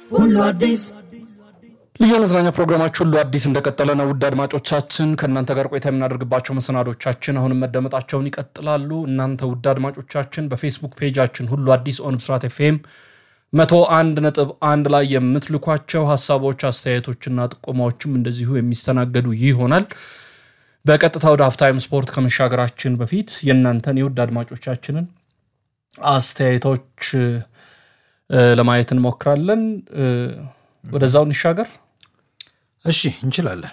ሁሉ አዲስ ልዩ መዝናኛ ፕሮግራማችን ሁሉ አዲስ እንደቀጠለ ነው። ውድ አድማጮቻችን ከእናንተ ጋር ቆይታ የምናደርግባቸው መሰናዶቻችን አሁንም መደመጣቸውን ይቀጥላሉ። እናንተ ውድ አድማጮቻችን በፌስቡክ ፔጃችን ሁሉ አዲስ ኦን ብስራት ኤፍኤም መቶ አንድ ነጥብ አንድ ላይ የምትልኳቸው ሀሳቦች፣ አስተያየቶችና ጥቆማዎችም እንደዚሁ የሚስተናገዱ ይሆናል። በቀጥታ ወደ ሀፍታይም ስፖርት ከመሻገራችን በፊት የእናንተን የውድ አድማጮቻችንን አስተያየቶች እ፣ ለማየት እንሞክራለን። እ፣ ወደዛው እንሻገር። እሺ እንችላለን።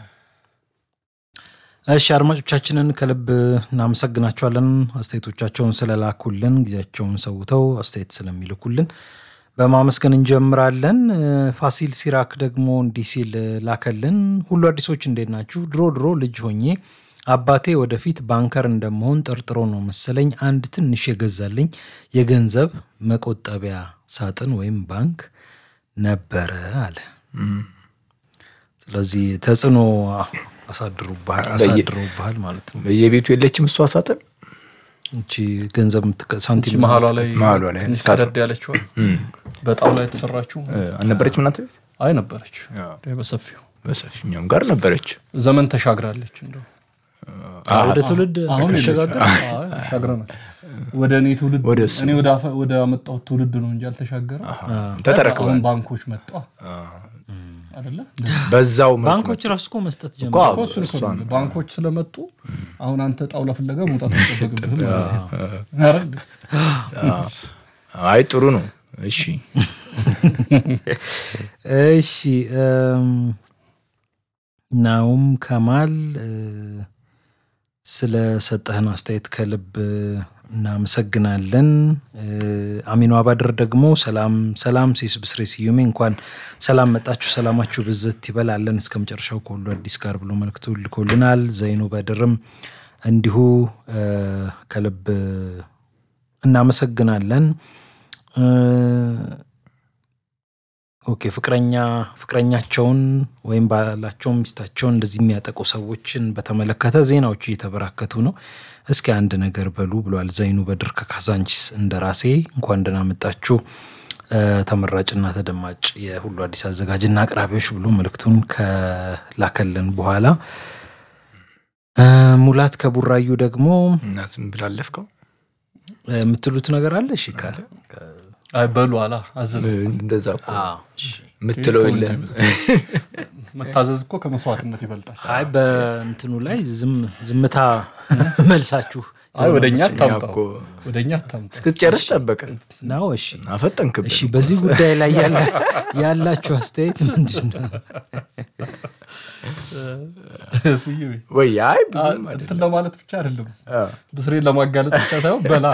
እሺ አድማጮቻችንን ከልብ እናመሰግናቸዋለን። አስተያየቶቻቸውን ስለላኩልን ጊዜያቸውን ሰውተው አስተያየት ስለሚልኩልን በማመስገን እንጀምራለን። እ፣ ፋሲል ሲራክ ደግሞ እንዲህ ሲል ላከልን። ሁሉ አዲሶች እንዴት ናችሁ? ድሮ ድሮ ልጅ ሆኜ አባቴ ወደፊት ባንከር እንደመሆን ጠርጥሮ ነው መሰለኝ አንድ ትንሽ የገዛልኝ የገንዘብ መቆጠቢያ ሳጥን ወይም ባንክ ነበረ አለ። ስለዚህ ተጽዕኖ አሳድሮብሃል አሳድሮብሃል ማለት ነው። በየቤቱ የለችም እሷ ሳጥን እቺ ገንዘብ የምትቀ- ሳንቲም መሀሏ ላይ መሀሏ ላይ ትንሽ ቀደድ ያለችው በጣም ላይ የተሰራችው አልነበረችም እናንተ ቤት አይ ነበረች እንደ በሰፊው በሰፊኛውም ጋር ነበረች ዘመን ተሻግራለች። እንደው ወደ ትውልድ አሁን ተሸጋገር አይ፣ ተሻግረናል። ወደ እኔ ትውልድ ወደ እሱ። እኔ ወደ አፈ- ወደ አመጣሁት ትውልድ ነው እንጂ አልተሻገረ። ተተረክበ አሁን ባንኮች መጣ አይደለ? በዛው መልኩ ባንኮች ራሱ እኮ መስጠት ጀመሩ። እኮ እኮ እሱን እኮ ነው። ባንኮች ስለመጡ አሁን አንተ ጣውላ ፍለጋ መውጣት አይጠበቅብህም ማለት ነው። አይደል? አይ ጥሩ ነው እሺ እሺ እም፣ ናውም ከማል እ፣ ስለሰጠህን አስተያየት ከልብ እናመሰግናለን። እ፣ አሚኖ አባድር ደግሞ ሰላም ሰላም ሴስ ብስሬ ስዩሜ እንኳን ሰላም መጣችሁ፣ ሰላማችሁ ብዝት ይበላለን እስከ መጨረሻው ከሁሉ አዲስ ጋር ብሎ መልክቱ ልኮልናል። ዘይኑ በድርም እንዲሁ እ፣ ከልብ እናመሰግናለን። እ፣ ኦኬ ፍቅረኛ ፍቅረኛቸውን ወይም ባላቸውን ሚስታቸውን እንደዚህ የሚያጠቁ ሰዎችን በተመለከተ ዜናዎቹ እየተበራከቱ ነው። እስኪ አንድ ነገር በሉ ብሏል ዘይኑ በድር ከካዛንቺስ እንደራሴ እንኳን ደህና መጣችሁ እ፣ ተመራጭና ተደማጭ የሁሉ አዲስ አዘጋጅና አቅራቢዎች ብሎ መልእክቱን ከላከልን በኋላ እ፣ ሙላት ከቡራዩ ደግሞ እና ዝም ብላ አለፍከው እ፣ የምትሉት ነገር አለ? እሺ ከ- ከ- አይ በሉ አላ አዘዝ እንደዛ እኮ አዎ፣ እሺ። የምትለው የለም መታዘዝ እኮ ከመስዋዕትነት ይበልጣል። አይ በእንትኑ ላይ ዝም- ዝምታ መልሳችሁ አይ ወደ እኛ እኛ አታምጣው፣ እኮ ወደ እኛ አታምጣው። እስክትጨርስ ጠበቀን ነው። እሺ አፈጠንክብን እሺ፣ በዚህ ጉዳይ ላይ ያለ- ያላችሁ አስተያየት ምንድን ነው? ስዩሜ፣ ወይ አይ አ- ብዙም አይደለም። እንትን ለማለት ብቻ አይደለም አ፣ ብስሬን ለማጋለጥ ብቻ ሳይሆን በላ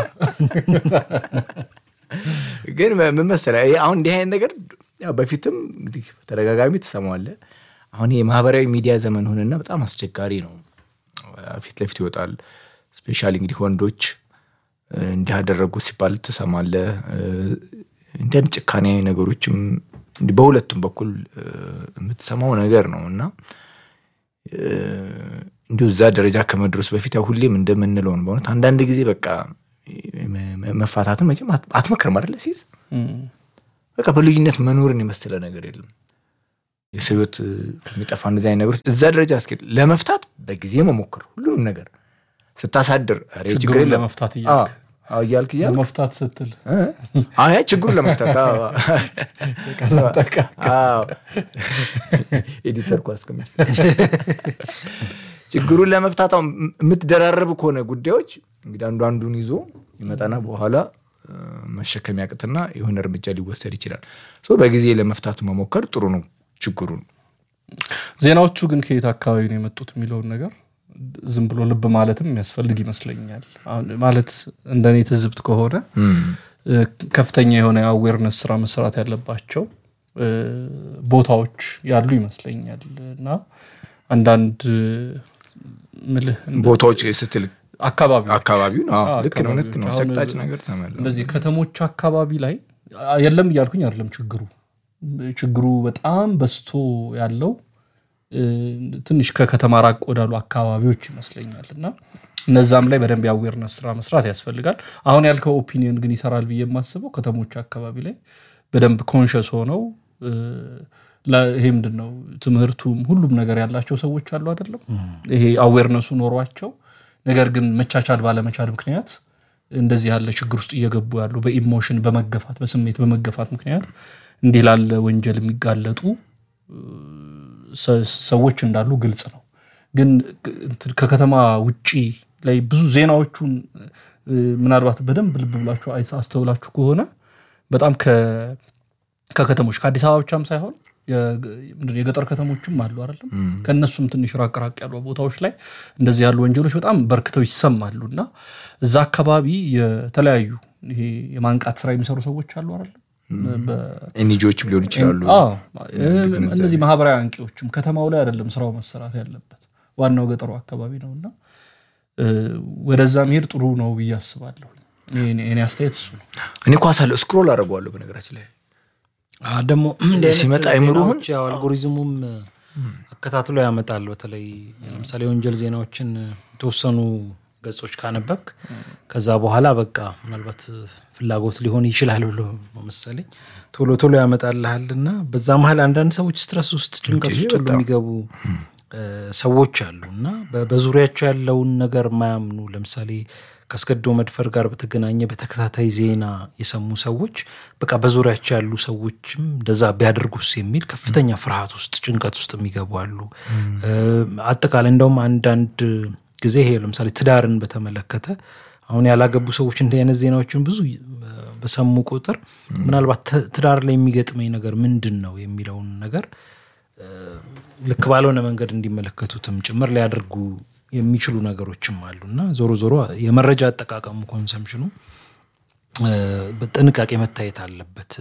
ግን ምን መሰለህ ይሄ አሁን እንዲህ አይነት ነገር ያው በፊትም እንግዲህ በተደጋጋሚ ትሰማዋለህ። አሁን የማህበራዊ ሚዲያ ዘመን ሆነና በጣም አስቸጋሪ ነው። ፊት ለፊት ይወጣል። ስፔሻሊ እንግዲህ ወንዶች እ፣ እንዲህ ያደረጉ ሲባል ትሰማለህ። እ፣ እንዲህ አይነት ጭካኔ ነገሮችም እንዲህ በሁለቱም በኩል እ፣ የምትሰማው ነገር ነው እና እ፣ እንዲሁ እዛ ደረጃ ከመድረሱ በፊት ያው ሁሌም እንደምንለው ነው በእውነት አንዳንድ ጊዜ በቃ መ- መ- መፋታትን መቼም አት- አትመክርም አይደለ ሲይዝ በቃ በልዩነት መኖርን የመሰለ ነገር የለም። የሰው ሕይወት እ፣ ከሚጠፋ እንደዚህ አይነት ነገሮች እዛ ደረጃ እስኪ ለመፍታት በጊዜ መሞክር ሁሉንም ነገር ስታሳድር ኧረ ችግር ችግሩን የለም ለመፍታት እያልክ አዎ፣ እያልክ እያልክ ለመፍታት ስትል እ? አይ ችግሩን ለመፍታት አዎ። አዎ። ኤዲተር እኮ አስቀምጬ ችግሩን ለመፍታት አሁን የምትደራረብ ከሆነ ጉዳዮች እንግዲህ አንዱ አንዱን ይዞ ይመጣና በኋላ እ፣ መሸከም ያቅትና የሆነ እርምጃ ሊወሰድ ይችላል። ሶ በጊዜ ለመፍታት መሞከር ጥሩ ነው ችግሩን ዜናዎቹ ግን ከየት አካባቢ ነው የመጡት የሚለውን ነገር ዝም ብሎ ልብ ማለትም የሚያስፈልግ ይመስለኛል። አሁን ማለት እንደኔ ትዝብት ከሆነ እ፣ ከፍተኛ የሆነ የአዌርነስ ስራ መሰራት ያለባቸው እ፣ ቦታዎች ያሉ ይመስለኛል እና አንዳንድ እ፣ ምልህ ቦታዎች ስትል አካባቢ አካባቢውን አዎ፣ አዎ፣ ልክ ነው እውነት ነው አካባቢዎች። ሰቅጣጭ አሁን ነገር ተመለ እንደዚህ ከተሞች አካባቢ ላይ አ- የለም እያልኩኝ አይደለም። ችግሩ ችግሩ በጣም በዝቶ ያለው እ፣ ትንሽ ከከተማ ራቅ ወዳሉ አካባቢዎች ይመስለኛል እና እነዛም ላይ በደንብ የአዌርነስ ስራ መስራት ያስፈልጋል። አሁን ያልከው ኦፒኒየን ግን ይሰራል ብዬ የማስበው ከተሞች አካባቢ ላይ በደንብ ኮንሸስ ሆነው ይሄ ምንድን ነው ትምህርቱም ሁሉም ነገር ያላቸው ሰዎች አሉ አይደለም። ይሄ አዌርነሱ ኖሯቸው ነገር ግን መቻቻል ባለመቻል ምክንያት እንደዚህ ያለ ችግር ውስጥ እየገቡ ያሉ በኢሞሽን በመገፋት በስሜት በመገፋት ምክንያት እንዲህ ላለ ወንጀል የሚጋለጡ ሰዎች እንዳሉ ግልጽ ነው። ግን ከከተማ ውጪ ላይ ብዙ ዜናዎቹን ምናልባት በደንብ ልብ ብላችሁ አስተውላችሁ ከሆነ በጣም ከከተሞች ከአዲስ አበባ ብቻም ሳይሆን የገጠር ከተሞችም አሉ አይደለም። ከእነሱም ትንሽ ራቅ ራቅ ያሉ ቦታዎች ላይ እንደዚህ ያሉ ወንጀሎች በጣም በርክተው ይሰማሉ እና እዛ አካባቢ የተለያዩ ይሄ የማንቃት ስራ የሚሰሩ ሰዎች አሉ አይደለም። ኤንጂዎችም ሊሆን ይችላሉ። እነዚህ ማህበራዊ አንቂዎችም ከተማው ላይ አይደለም ስራው መሰራት ያለበት ዋናው ገጠሩ አካባቢ ነው እና ወደዛ መሄድ ጥሩ ነው ብዬ አስባለሁ። እኔ አስተያየት እሱ ነው። እኔ ኳስ አለ ስክሮል አደርገዋለሁ በነገራችን ላይ ደግሞ ሲመጣ አይምሮህን አልጎሪዝሙም አከታትሎ ያመጣል። በተለይ ለምሳሌ የወንጀል ዜናዎችን የተወሰኑ ገጾች ካነበብክ ከዛ በኋላ በቃ ምናልባት ፍላጎት ሊሆን ይችላል ብሎ መሰለኝ ቶሎ ቶሎ ያመጣልሃል እና በዛ መሀል አንዳንድ ሰዎች ስትረስ ውስጥ ጭንቀት ውስጥ ሁሉ የሚገቡ ሰዎች አሉ እና በዙሪያቸው ያለውን ነገር የማያምኑ ለምሳሌ ከአስገድዶ መድፈር ጋር በተገናኘ በተከታታይ ዜና የሰሙ ሰዎች በቃ በዙሪያቸው ያሉ ሰዎችም እንደዛ ቢያደርጉስ የሚል ከፍተኛ ፍርሃት ውስጥ ጭንቀት ውስጥ የሚገቡ አሉ። አጠቃላይ እንደውም አንዳንድ ጊዜ ይሄ ለምሳሌ ትዳርን በተመለከተ አሁን ያላገቡ ሰዎች እንዲህ አይነት ዜናዎችን ብዙ በሰሙ ቁጥር ምናልባት ትዳር ላይ የሚገጥመኝ ነገር ምንድን ነው የሚለውን ነገር ልክ ባልሆነ መንገድ እንዲመለከቱትም ጭምር ሊያደርጉ የሚችሉ ነገሮችም አሉ እና ዞሮ ዞሮ የመረጃ አጠቃቀሙ ኮንሰምሽኑ በጥንቃቄ መታየት አለበት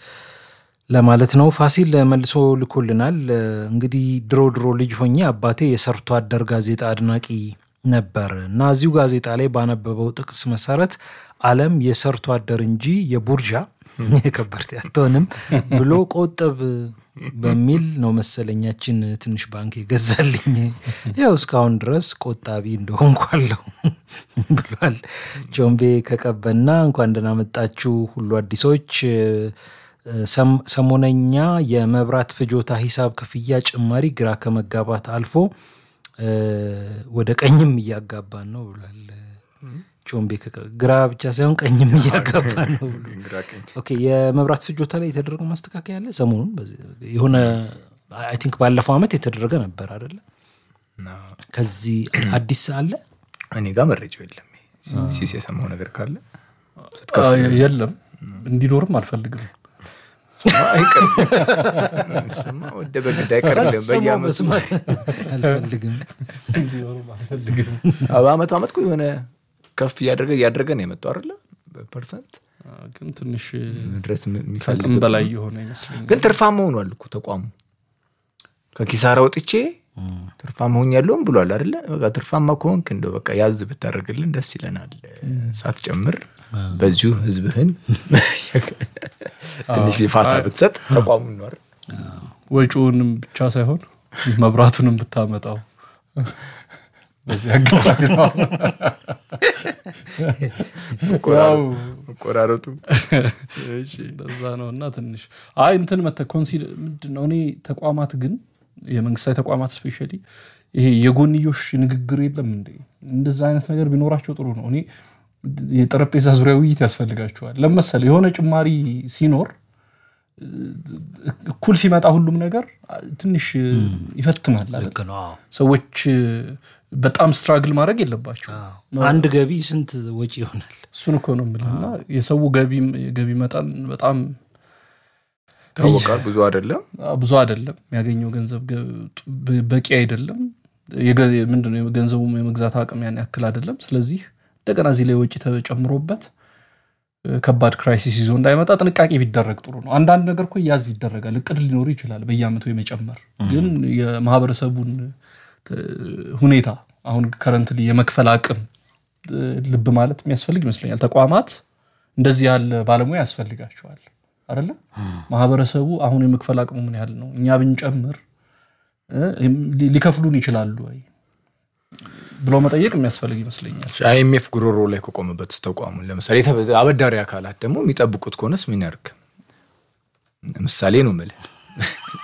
ለማለት ነው። ፋሲል መልሶ ልኮልናል። እንግዲህ ድሮ ድሮ ልጅ ሆኜ አባቴ የሰርቶ አደር ጋዜጣ አድናቂ ነበር እና እዚሁ ጋዜጣ ላይ ባነበበው ጥቅስ መሰረት ዓለም የሰርቶ አደር እንጂ የቡርዣ የከበርቴ አትሆንም ብሎ ቆጥብ በሚል ነው መሰለኛችን ትንሽ ባንክ የገዛልኝ። ያው እስካሁን ድረስ ቆጣቢ እንደሆንኩ አለሁ ብሏል። ጆምቤ ከቀበና እንኳን ደህና መጣችሁ ሁሉ አዲሶች። ሰሞነኛ የመብራት ፍጆታ ሂሳብ ክፍያ ጭማሪ ግራ ከመጋባት አልፎ ወደ ቀኝም እያጋባን ነው ብሏል። ቾምቤ ግራ ብቻ ሳይሆን ቀኝም እያጋባን ነው ብሎ ኦኬ። የመብራት ፍጆታ ላይ የተደረገው ማስተካከያ አለ ሰሞኑን የሆነ አይ ቲንክ ባለፈው ዓመት የተደረገ ነበር አይደለ? ከዚህ አዲስ አለ እኔ ጋር መረጃው የለም። ሲስ የሰማው ነገር ካለ የለም፣ እንዲኖርም አልፈልግም። ወደ በግድ አይቀርልም። በየዓመቱ መስማት አልፈልግም። እንዲኖርም አልፈልግም። በአመቱ አመት እኮ የሆነ ከፍ እያደረገ እያደረገ ነው የመጣው አይደለ? በፐርሰንት ግን ትንሽ መድረስ ከአቅም የሚፈልግ በላይ የሆነ ይመስለኛል። ግን ትርፋማ ሆኗል እኮ ተቋሙ። ከኪሳራ ወጥቼ ትርፋማ ሆኛለሁም ብሏል አይደለ? በቃ ትርፋማ ከሆንክ እንደው በቃ ያዝ ብታደርግልን ደስ ይለናል። ሳትጨምር በዚሁ ህዝብህን ትንሽ ሊፋታ ብትሰጥ ተቋሙ ይኖር ወጪውንም ብቻ ሳይሆን መብራቱንም ብታመጣው በዚህ አጋጣሚ ነው። ያው መቆራረጡ እንደዛ ነው እና ትንሽ አይ እንትን መተ ኮንሲድ ምንድን ነው እኔ ተቋማት ግን የመንግስታዊ ተቋማት ስፔሻሊ ይሄ የጎንዮሽ ንግግር የለም እንዴ እንደዛ አይነት ነገር ቢኖራቸው ጥሩ ነው እኔ የጠረጴዛ ዙሪያ ውይይት ያስፈልጋቸዋል ለመሰለ የሆነ ጭማሪ ሲኖር እኩል ሲመጣ ሁሉም ነገር ትንሽ ይፈትናል አይደል? ልክ ነው። አዎ። ሰዎች በጣም ስትራግል ማድረግ የለባቸው አንድ ገቢ ስንት ወጪ ይሆናል? እሱን እኮ ነው የምልህ እና የሰው ገቢ ገቢ መጠን በጣም ይታወቃል። ብዙ አይደለም። ብዙ አይደለም። የሚያገኘው ገንዘብ ገ- በቂ አይደለም። የገ- ምንድነው ገንዘቡ የመግዛት አቅም ያን ያክል አይደለም። ስለዚህ እንደገና እዚህ ላይ ወጪ ተጨምሮበት እ፣ ከባድ ክራይሲስ ይዞ እንዳይመጣ ጥንቃቄ ቢደረግ ጥሩ ነው። አንዳንድ ነገር እኮ ያዝ ይደረጋል። እቅድ ሊኖር ይችላል በየአመቱ የመጨመር ግን የማህበረሰቡን እ፣ ሁኔታ አሁን ከረንትሊ የመክፈል አቅም እ፣ ልብ ማለት የሚያስፈልግ ይመስለኛል። ተቋማት እንደዚህ ያለ ባለሙያ ያስፈልጋቸዋል አይደለ? ማህበረሰቡ አሁን የመክፈል አቅሙ ምን ያህል ነው? እኛ ብንጨምር እ፣ ሊ- ሊከፍሉን ይችላሉ ወይ ብሎ መጠየቅ የሚያስፈልግ ይመስለኛል። አይኤምኤፍ ጉሮሮ ላይ ከቆመበት ተቋሙን ለምሳሌ የተ- አበዳሪ አካላት ደግሞ የሚጠብቁት ከሆነስ ምን ያርግ? ምሳሌ ነው የምልህ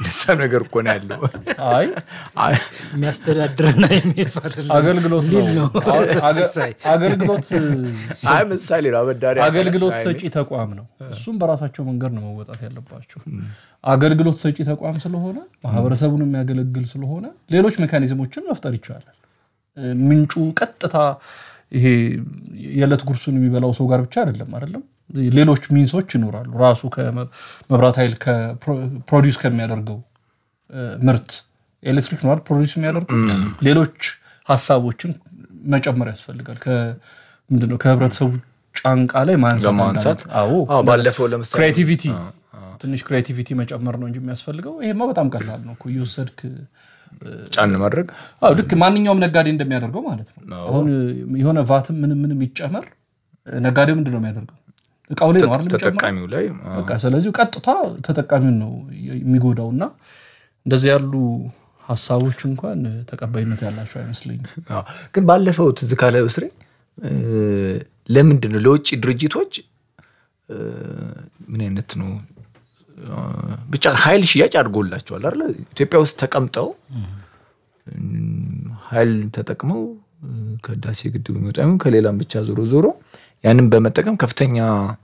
እንደዛ ነገር እኮ ነው ያለው። አይ አይ፣ የሚያስተዳድርና የሚልፍ አይደለም። አገልግሎት ሊል ነው ነው። አሁን አገ- ሲሳይ። አገልግሎት አይ ምሳሌ ነው አበዳሪ አገልግሎት አይ፣ ሰጪ ተቋም ነው። እሱም በራሳቸው መንገድ ነው መወጣት ያለባቸው። አገልግሎት ሰጪ ተቋም ስለሆነ ማህበረሰቡን የሚያገለግል ስለሆነ ሌሎች ሜካኒዝሞችን መፍጠር ይቻላል። እ፣ ምንጩ ቀጥታ ይሄ የዕለት ጉርሱን የሚበላው ሰው ጋር ብቻ አይደለም አይደለም። ሌሎች ሚንሶች ይኖራሉ። ራሱ ከመብራት ኃይል ፕሮዲውስ ከሚያደርገው እ፣ ምርት ኤሌክትሪክ ነው አይደል ፕሮዲውስ የሚያደርገው ሌሎች ሀሳቦችን መጨመር ያስፈልጋል። ከ- ምንድነው ከህብረተሰቡ ጫንቃ ላይ ማንሳት ለማንሳት? አንዳንድ- አዎ አዎ፣ ባለፈው ለምሳሌ ክሬቲቪቲ ትንሽ ክሬቲቪቲ መጨመር ነው እንጂ የሚያስፈልገው ይሄማ በጣም ቀላል ነው እኮ እየወሰድክ ጫን ማድረግ አዎ ልክ ማንኛውም ነጋዴ እንደሚያደርገው ማለት ነው። አሁን የሆነ ቫትም ምንም ምንም ይጨመር ነጋዴው ምንድን ነው የሚያደርገው? እቃው ላይ ነው አይደል የሚጨምረው? ተጠቃሚው ላይ አዎ። በቃ ስለዚህ ቀጥታ ተጠቃሚውን ነው የሚጎዳው እና እንደዚህ ያሉ ሀሳቦች እንኳን ተቀባይነት ያላቸው አይመስለኝም። አዎ። ግን ባለፈው ትዝ ካለ እስሬ ለምንድን ነው ለውጭ ድርጅቶች እ፣ ምን አይነት ነው እ፣ ብቻ ኃይል ሽያጭ አድርጎላቸዋል አይደለ? ኢትዮጵያ ውስጥ ተቀምጠው እም፣ ኃይል ተጠቅመው እ፣ ከህዳሴ ግድብ የሚወጣ ይሁን ከሌላም ብቻ ዞሮ ዞሮ ያንን በመጠቀም ከፍተኛ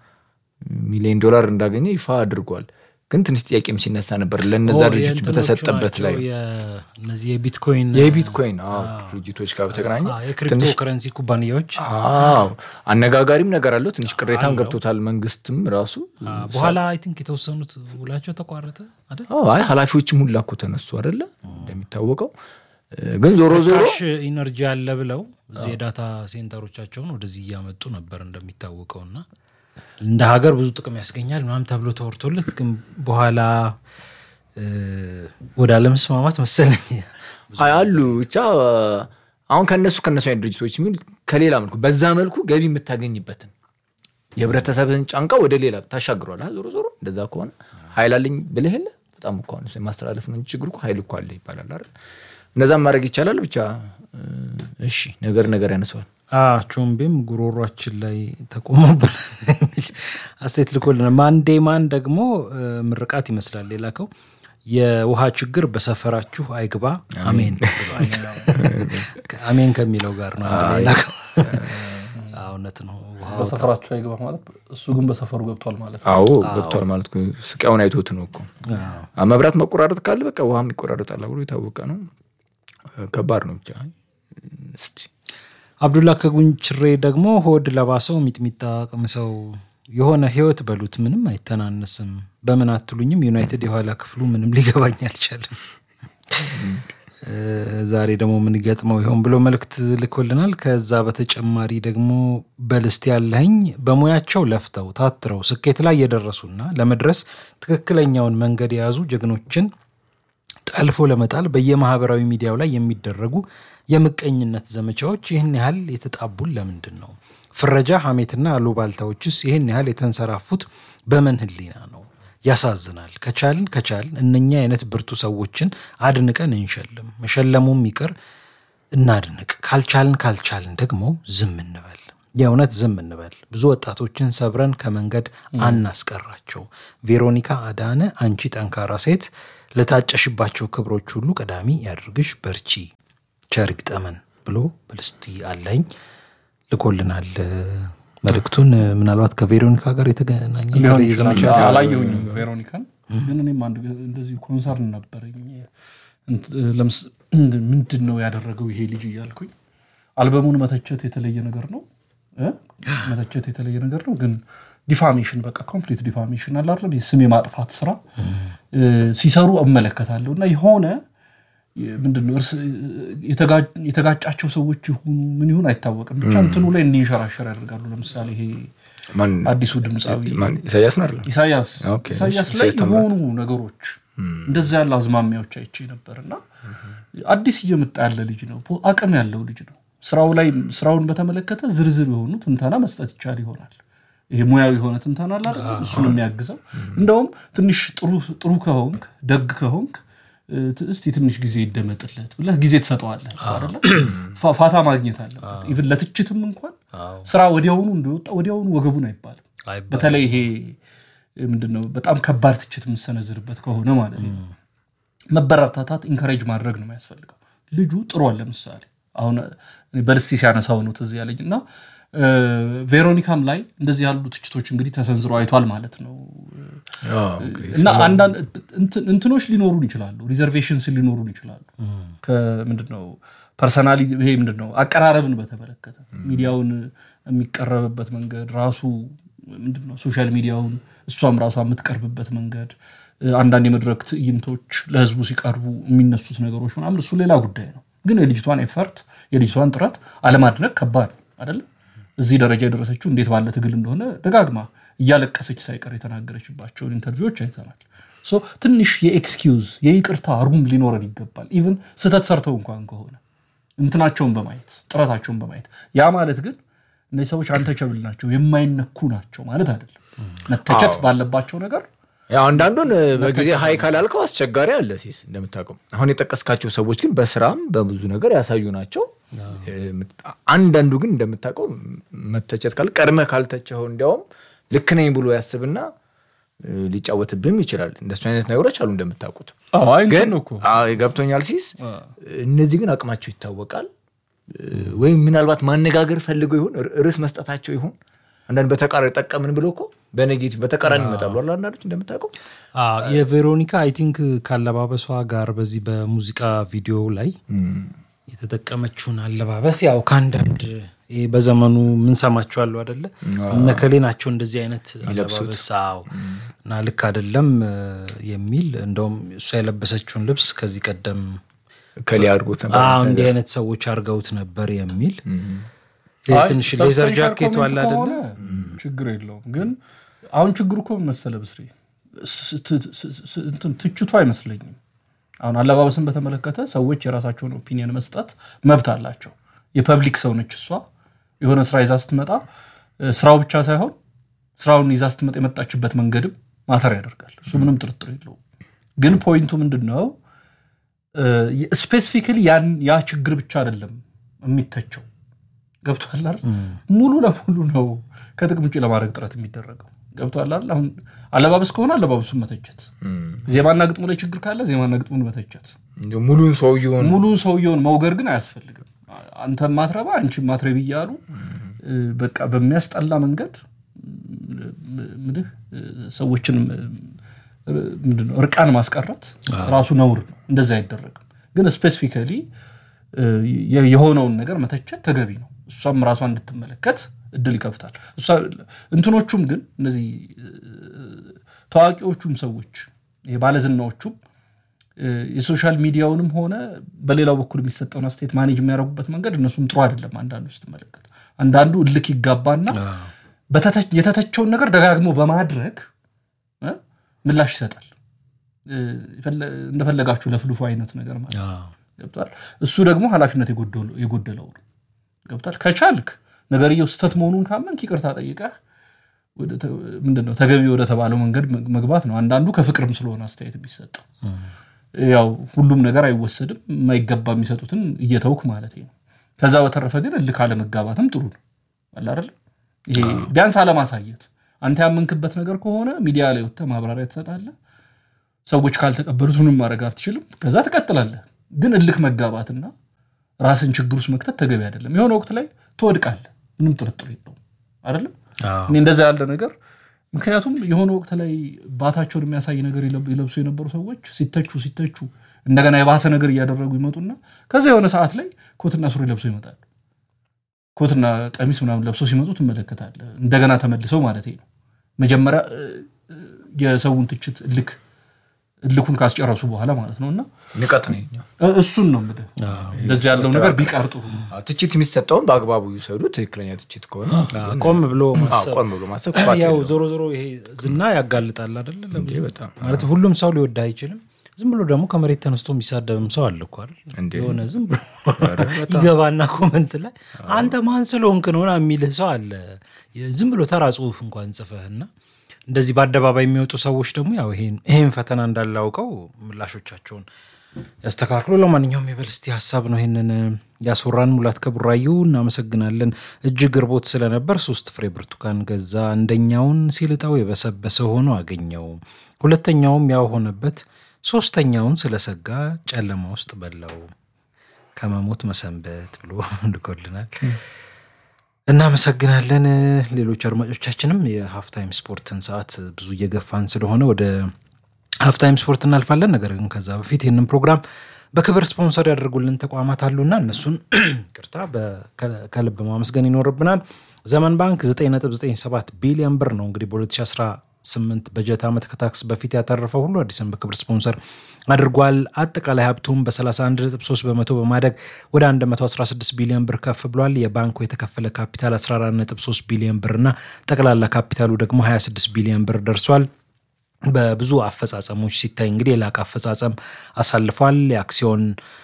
ሚሊዮን ዶላር እንዳገኘ ይፋ አድርጓል። ግን ትንሽ ጥያቄም ሲነሳ ነበር ለነዛ ኦ፣ ድርጅቶች የእንትኖቹ በተሰጠበት ናቸው፣ ላይ የ- እነዚህ የቢትኮይን የቢትኮይን አዎ፣ ድርጅቶች ጋር በተገናኘ አ፣ የክሪፕቶ ከረንሲ ኩባንያዎች አዎ አነጋጋሪም ነገር አለው። ትንሽ ቅሬታም ገብቶታል መንግስትም ራሱ። አ፣ በኋላ አይ ቲንክ የተወሰኑት ውላቸው ተቋረጠ አይደል? አዎ፣ አይ ኃላፊዎችም ሁላ እኮ ተነሱ አይደለ እንደሚታወቀው። እ፣ ግን ዞሮ ዞሮ ካሽ ኢነርጂ አለ ብለው እዚህ የዳታ ሴንተሮቻቸውን ወደዚህ እያመጡ ነበር እንደሚታወቀው እና እንደ ሀገር ብዙ ጥቅም ያስገኛል ምናምን ተብሎ ተወርቶለት ግን በኋላ እ፣ ወደ አለመስማማት መሰለኝ አይ አሉ ብቻ አሁን ከነሱ ከነሱ አይነት ድርጅቶች የሚል ከሌላ መልኩ በዛ መልኩ ገቢ የምታገኝበትን የህብረተሰብን ጫንቃ ወደ ሌላ ታሻግሯል። አ፣ ዞሮ ዞሮ እንደዛ ከሆነ ኃይል አለኝ ብልህ የለ በጣም እኮ አሁን የማስተላለፍ ነው እንጂ ችግሩ እኮ ኃይል እኮ አለ ይባላል አይደል? እነዛም ማድረግ ይቻላል። ብቻ እ፣ እሺ ነገር ነገር ያነሰዋል። ቾምቤም ጉሮሯችን ላይ ተቆሞብን የሚል አስተያየት ልኮልናል። ማንዴ ማን ደግሞ እ፣ ምርቃት ይመስላል የላከው የውሃ ችግር በሰፈራችሁ አይግባ አሜን ብሏል። አሜን ከሚለው ጋር ነው አንድ ላይ የላከው። አዎ፣ እውነት ነው። ውሃ በሰፈራቸው አይገባ ማለት እሱ ግን በሰፈሩ ገብቷል ማለት ነው። አዎ ገብቷል ማለት እኮ ስቃዩን አይቶት ነው እኮ አ፣ መብራት መቆራረጥ ካለ በቃ ውሃም ይቆራረጣል ብሎ የታወቀ ነው። ከባድ ነው ብቻ እስቲ አብዱላ ከጉንችሬ ደግሞ ሆድ ለባሰው ሚጥሚጣ ቅምሰው የሆነ ህይወት በሉት ምንም አይተናነስም። በምን አትሉኝም? ዩናይትድ የኋላ ክፍሉ ምንም ሊገባኝ አልቻለም። እ፣ ዛሬ ደግሞ ምን ገጥመው ይሆን ብሎ መልእክት ልኮልናል። ከዛ በተጨማሪ ደግሞ በልስት ያለኝ በሙያቸው ለፍተው ታትረው ስኬት ላይ የደረሱና ለመድረስ ትክክለኛውን መንገድ የያዙ ጀግኖችን ጠልፎ ለመጣል በየማህበራዊ ሚዲያው ላይ የሚደረጉ የምቀኝነት ዘመቻዎች ይህን ያህል የተጣቡን ለምንድን ነው? ፍረጃ፣ ሐሜትና አሉባልታዎችስ ይህን ያህል የተንሰራፉት በምን ህሊና ነው? ያሳዝናል። ከቻልን ከቻልን እነኛ አይነት ብርቱ ሰዎችን አድንቀን እንሸልም። መሸለሙም ይቅር እናድንቅ። ካልቻልን ካልቻልን ደግሞ ዝም እንበል። የእውነት ዝም እንበል። ብዙ ወጣቶችን ሰብረን ከመንገድ አናስቀራቸው። ቬሮኒካ አዳነ፣ አንቺ ጠንካራ ሴት፣ ለታጨሽባቸው ክብሮች ሁሉ ቀዳሚ ያድርግሽ፣ በርቺ፣ ቸር ይግጠመን ብሎ በልስቲ አለኝ ልኮልናል መልእክቱን። ምናልባት ከቬሮኒካ ጋር የተገናኘ ሊሆን የተለየ ይችላል። ዘመቻ አላየሁኝም ቬሮኒካን፣ ግን እኔም አንድ እንደዚሁ ኮንሰርን ነበረኝ። እንት- ለምስ ምንድን ነው ያደረገው ይሄ ልጅ እያልኩኝ አልበሙን መተቸት የተለየ ነገር ነው እ? መተቸት የተለየ ነገር ነው። ግን ዲፋሜሽን በቃ ኮምፕሊት ዲፋሜሽን አለ አይደለም የስም የማጥፋት ስራ እ፣ ሲሰሩ እመለከታለሁ እና የሆነ ምንድን ነው እርስ የተጋ- የተጋጫቸው ሰዎች ይሁኑ ምን ይሁን አይታወቅም። ብቻ እንትኑ ላይ እንዲንሸራሸር ያደርጋሉ። ለምሳሌ ይሄ ማን አዲሱ ድምፃዊ ማን ኢሳያስ ነው አይደል? ኢሳያስ ኦኬ፣ ኢሳያስ እሺ፣ ላይ ኢሳያስ ታምራት። የሆኑ ነገሮች እንደዛ ያለ አዝማሚያዎች አይቼ ነበር እና አዲስ እየመጣ ያለ ልጅ ነው፣ ፖ- አቅም ያለው ልጅ ነው። ስራው ላይ ስራውን በተመለከተ ዝርዝር የሆኑ ትንተና መስጠት ይቻል ይሆናል። ይሄ ሙያዊ የሆነ ትንተና አለ አይደል? እሱን የሚያግዘው እንደውም ትንሽ ጥሩ ጥሩ ከሆንክ ደግ ከሆንክ እ፣ ት- እስቲ ትንሽ ጊዜ ይደመጥለት ብለህ ጊዜ ትሰጠዋለህ አይደለ? ፋ- ፋታ ማግኘት አለበት። ኢቭን ለትችትም እንኳን ስራ ወዲያውኑ እንደወጣ ወዲያውኑ ወገቡን አይባልም። አይባልም። በተለይ ይሄ ምንድነው በጣም ከባድ ትችት የምሰነዝርበት ከሆነ ማለት ነው። መበረታታት ኢንከሬጅ ማድረግ ነው የሚያስፈልገው። ልጁ ጥሯል። ለምሳሌ አሁን እኔ በልስቲ ሲያነሳው ነው ትዝ ያለኝ እና ቬሮኒካም ላይ እንደዚህ ያሉ ትችቶች እንግዲህ ተሰንዝሮ አይቷል ማለት ነው እና አንዳንድ እንትኖች ሊኖሩን ይችላሉ፣ ሪዘርቬሽንስ ሊኖሩን ይችላሉ። ከምንድን ነው ፐርሰናሊ ይሄ ምንድን ነው አቀራረብን በተመለከተ ሚዲያውን የሚቀረብበት መንገድ ራሱ ምንድን ነው ሶሻል ሚዲያውን እሷም ራሷ የምትቀርብበት መንገድ አንዳንድ የመድረክ ትዕይንቶች ለህዝቡ ሲቀርቡ የሚነሱት ነገሮች ምናምን እሱ ሌላ ጉዳይ ነው። ግን የልጅቷን ኤፈርት የልጅቷን ጥረት አለማድነቅ ከባድ አይደለም። እዚህ ደረጃ የደረሰችው እንዴት ባለ ትግል እንደሆነ ደጋግማ እያለቀሰች ሳይቀር የተናገረችባቸውን ኢንተርቪዎች አይተናል። ትንሽ የኤክስኪውዝ የይቅርታ ሩም ሊኖረን ይገባል። ኢቭን ስህተት ሰርተው እንኳን ከሆነ እንትናቸውን በማየት ጥረታቸውን በማየት ያ ማለት ግን እነዚህ ሰዎች አንተቸብል ናቸው የማይነኩ ናቸው ማለት አይደለም። መተቸት ባለባቸው ነገር ያው አንዳንዱን በጊዜ ሀይ ካላልከው አስቸጋሪ አለ ሲስ እንደምታውቀው አሁን የጠቀስካቸው ሰዎች ግን በስራም በብዙ ነገር ያሳዩ ናቸው። አንዳንዱ ግን እንደምታውቀው መተቸት ካለ ቀድመህ ካልተቸኸው እንዲያውም ልክ ነኝ ብሎ ያስብና ሊጫወትብህም ይችላል። እንደሱ አይነት ነገሮች አሉ እንደምታውቁት። ግን ገብቶኛል ሲስ እነዚህ ግን አቅማቸው ይታወቃል። ወይም ምናልባት ማነጋገር ፈልገው ይሆን ርዕስ መስጠታቸው ይሆን አንዳንድ በተቃራኒ ጠቀምን ብሎ እኮ በኔጌቲቭ በተቃራኒ ይመጣሉ አለ አንዳንዶች እንደምታውቀው የቬሮኒካ አይ ቲንክ ካለባበሷ ጋር በዚህ በሙዚቃ ቪዲዮ ላይ የተጠቀመችውን አለባበስ ያው ከአንዳንድ ይሄ በዘመኑ ምንሰማቸው አሉ አደለ እነከሌ ናቸው እንደዚህ አይነት አለባበስ አዎ እና ልክ አደለም የሚል እንደውም እሷ የለበሰችውን ልብስ ከዚህ ቀደም ከሊ አድርጎት ነበር እንዲህ አይነት ሰዎች አድርገውት ነበር የሚል ትንሽ ሌዘር ጃኬቱ አለ አደለ ችግር የለውም ግን አሁን ችግሩ እኮ መሰለ ብስሬ ትችቱ አይመስለኝም አሁን አለባበስን በተመለከተ ሰዎች የራሳቸውን ኦፒኒየን መስጠት መብት አላቸው የፐብሊክ ሰው ነች እሷ የሆነ ስራ ይዛ ስትመጣ ስራው ብቻ ሳይሆን ስራውን ይዛ ስትመጣ የመጣችበት መንገድም ማተር ያደርጋል እሱ ምንም ጥርጥር የለውም ግን ፖይንቱ ምንድን ነው ስፔሲፊካሊ ያ ችግር ብቻ አይደለም የሚተቸው ገብቷል አይደል ሙሉ ለሙሉ ነው ከጥቅም ውጭ ለማድረግ ጥረት የሚደረገው ገብቷል አይደል አሁን አለባበስ ከሆነ አለባበሱን መተቸት ዜማና ግጥሙ ላይ ችግር ካለ ዜማና ግጥሙን መተቸት ሙሉን ሰውየውን ሙሉን ሰውየውን መውገር ግን አያስፈልግም አንተ ማትረባ አንቺ ማትረቢ እያሉ በቃ በሚያስጠላ መንገድ ምልህ ሰዎችን ምንድነው እርቃን ማስቀረት ራሱ ነውር ነው እንደዚ አይደረግም ግን ስፔሲፊካሊ የሆነውን ነገር መተቸት ተገቢ ነው እሷም ራሷ እንድትመለከት እድል ይከፍታል እንትኖቹም ግን እነዚህ ታዋቂዎቹም ሰዎች ባለዝናዎቹም የሶሻል ሚዲያውንም ሆነ በሌላው በኩል የሚሰጠውን አስተያየት ማኔጅ የሚያደርጉበት መንገድ እነሱም ጥሩ አይደለም አንዳንዱ ስትመለከት አንዳንዱ እልክ ይጋባና የተተቸውን ነገር ደጋግሞ በማድረግ ምላሽ ይሰጣል እንደፈለጋችሁ ለፍልፉ አይነት ነገር ማለት ገብቷል እሱ ደግሞ ኃላፊነት የጎደለው ነው ገብቷል ከቻልክ ነገርየው ስተት መሆኑን ካመንክ ይቅርታ ጠይቀህ ምንድነው ተገቢ ወደ ተባለው መንገድ መግባት ነው አንዳንዱ ከፍቅርም ስለሆነ አስተያየት የሚሰጠው ያው ሁሉም ነገር አይወሰድም የማይገባ የሚሰጡትን እየተውክ ማለት ነው ከዛ በተረፈ ግን እልክ አለመጋባትም ጥሩ ነው አላረለ ይሄ ቢያንስ አለማሳየት አንተ ያመንክበት ነገር ከሆነ ሚዲያ ላይ ወጥተህ ማብራሪያ ትሰጣለህ ሰዎች ካልተቀበሉት ምንም ማድረግ አትችልም ከዛ ትቀጥላለህ ግን እልክ መጋባትና ራስን ችግር ውስጥ መክተት ተገቢ አይደለም የሆነ ወቅት ላይ ትወድቃለህ ምንም ጥርጥር የለውም አይደለም እኔ እንደዛ ያለ ነገር ምክንያቱም የሆነ ወቅት ላይ ባታቸውን የሚያሳይ ነገር ይለብሱ የነበሩ ሰዎች ሲተቹ ሲተቹ እንደገና የባሰ ነገር እያደረጉ ይመጡና ከዛ የሆነ ሰዓት ላይ ኮትና ሱሪ ለብሶ ይመጣሉ ኮትና ቀሚስ ምናምን ለብሶ ሲመጡ ትመለከታለ እንደገና ተመልሰው ማለት ነው መጀመሪያ የሰውን ትችት እልክ እልኩን ካስጨረሱ በኋላ ማለት ነው እና ንቀት ነው እሱን ነው እንግዲህ እንደዚህ ያለው ነገር ቢቀር ጥሩ ነው ትችት የሚሰጠውን በአግባቡ ይውሰዱ ትክክለኛ ትችት ከሆነ ቆም ብሎ አዎ፣ ማሰብ ቆም ብሎ ማሰብ ያው ክፋት የለውም። ዞሮ ዞሮ ይሄ ዝና ያጋልጣል አደለ ለብዙ በጣም ማለት ሁሉም ሰው ሊወድ አይችልም ዝም ብሎ ደግሞ ከመሬት ተነስቶ የሚሳደብም ሰው አለ እኮ አይደል እንዴ! የሆነ ዝም ብሎ ይገባና ኮመንት ላይ አንተ ማን ስለሆንክ ነው ምናምን የሚልህ ሰው አለ ዝም ብሎ ተራ ጽሁፍ እንኳን ጽፈህና እንደዚህ በአደባባይ የሚወጡ ሰዎች ደግሞ ያው ይሄን ይሄን ፈተና እንዳላውቀው ምላሾቻቸውን ያስተካክሉ ለማንኛውም የበል እስቲ ሀሳብ ነው ይህንን ያስወራን ሙላት ከቡራዩ እናመሰግናለን እጅግ እርቦት ስለነበር ሶስት ፍሬ ብርቱካን ገዛ አንደኛውን ሲልጠው የበሰበሰ ሆኖ አገኘው ሁለተኛውም ያው ሆነበት ሶስተኛውን ስለሰጋ ጨለማ ውስጥ በላው ከመሞት መሰንበት ብሎ ልኮልናል። እናመሰግናለን። ሌሎች አድማጮቻችንም የሀፍታይም ስፖርትን ሰዓት ብዙ እየገፋን ስለሆነ ወደ ሀፍታይም ስፖርት እናልፋለን። ነገር ግን ከዛ በፊት ይህንን ፕሮግራም በክብር ስፖንሰር ያደርጉልን ተቋማት አሉና እነሱን ቅርታ ከልብ ማመስገን ይኖርብናል። ዘመን ባንክ 997 ቢሊዮን ብር ነው እንግዲህ በ2018 በጀት ዓመት ከታክስ በፊት ያተረፈው ሁሉ አዲስን በክብር ስፖንሰር አድርጓል። አጠቃላይ ሀብቱም በ31.3 በመቶ በማደግ ወደ 116 ቢሊዮን ብር ከፍ ብሏል። የባንኩ የተከፈለ ካፒታል 14.3 ቢሊዮን ብርና ጠቅላላ ካፒታሉ ደግሞ 26 ቢሊዮን ብር ደርሷል። በብዙ አፈጻጸሞች ሲታይ እንግዲህ የላቀ አፈጻጸም አሳልፏል። የአክሲዮን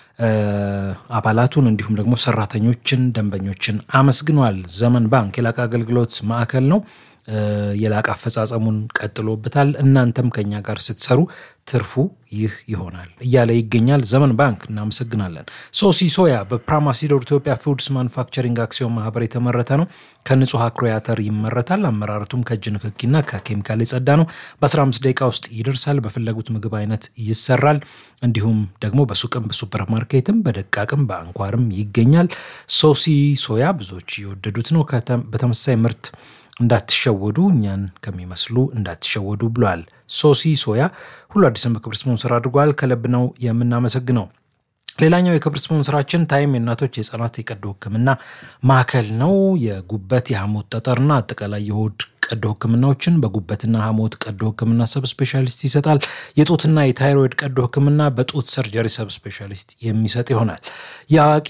አባላቱን እንዲሁም ደግሞ ሰራተኞችን፣ ደንበኞችን አመስግኗል። ዘመን ባንክ የላቀ አገልግሎት ማዕከል ነው። የላቀ አፈጻጸሙን ቀጥሎበታል። እናንተም ከኛ ጋር ስትሰሩ ትርፉ ይህ ይሆናል እያለ ይገኛል። ዘመን ባንክ እናመሰግናለን። ሶሲ ሶያ በፕራማሲዶር ኢትዮጵያ ፉድስ ማኑፋክቸሪንግ አክሲዮን ማህበር የተመረተ ነው። ከንጹህ አኩሪ አተር ይመረታል። አመራረቱም ከእጅ ንክኪና ከኬሚካል የጸዳ ነው። በ15 ደቂቃ ውስጥ ይደርሳል። በፈለጉት ምግብ አይነት ይሰራል። እንዲሁም ደግሞ በሱቅም በሱፐር ማርኬትም በደቃቅም በአንኳርም ይገኛል። ሶሲ ሶያ ብዙዎች የወደዱት ነው። በተመሳሳይ ምርት እንዳትሸወዱ እኛን ከሚመስሉ እንዳትሸወዱ ብሏል። ሶሲ ሶያ ሁሉ አዲስን በክብር ስፖንሰር አድርጓል። ከልብ ነው የምናመሰግነው። ሌላኛው የክብር ስፖንሰራችን ታይም የእናቶች የህፃናት የቀዶ ሕክምና ማዕከል ነው። የጉበት የሐሞት ጠጠርና አጠቃላይ የሆድ ቀዶ ሕክምናዎችን በጉበትና ሐሞት ቀዶ ሕክምና ሰብ ስፔሻሊስት ይሰጣል። የጡትና የታይሮይድ ቀዶ ሕክምና በጡት ሰርጀሪ ሰብ ስፔሻሊስት የሚሰጥ ይሆናል። የአዋቂ